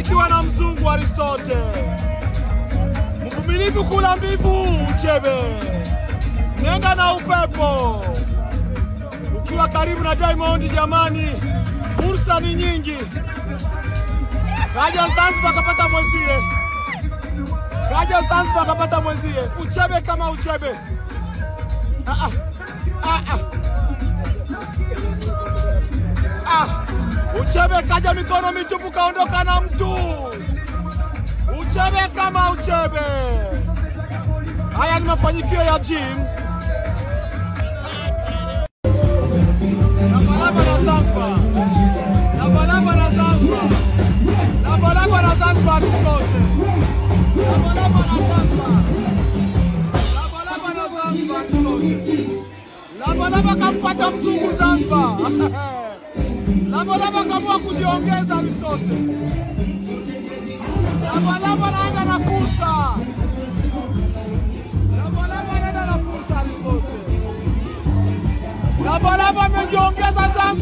nikiwa na mzungu Aristote, mvumilivu kula mbivu uchebe, nenda na upepo. Ukiwa karibu na Diamond, jamani, fursa ni nyingi. Kaja Zanzibar kapata mwenzie, kaja Zanzibar kapata mwenzie, uchebe kama uchebe. Ah, ah. Ah, ah. Ah, uchebe kaja mikono mitupu kaondoka na mtu. Uchebe kama uchebe. Haya ni mafanikio ya gym. Labalaba na Zanzibar. Labalaba na Zanzibar. Labalaba na Zanzibar tusote. Labalaba na Zanzibar. Labalaba na Zanzibar tusote. Labalaba kampata mzungu Zanzibar. Labalaba kamua kujiongeza Aristote. Labalaba naenda na fursa. Labalaba naenda na fursa Aristote. Labalaba amejiongeza Zanzibar.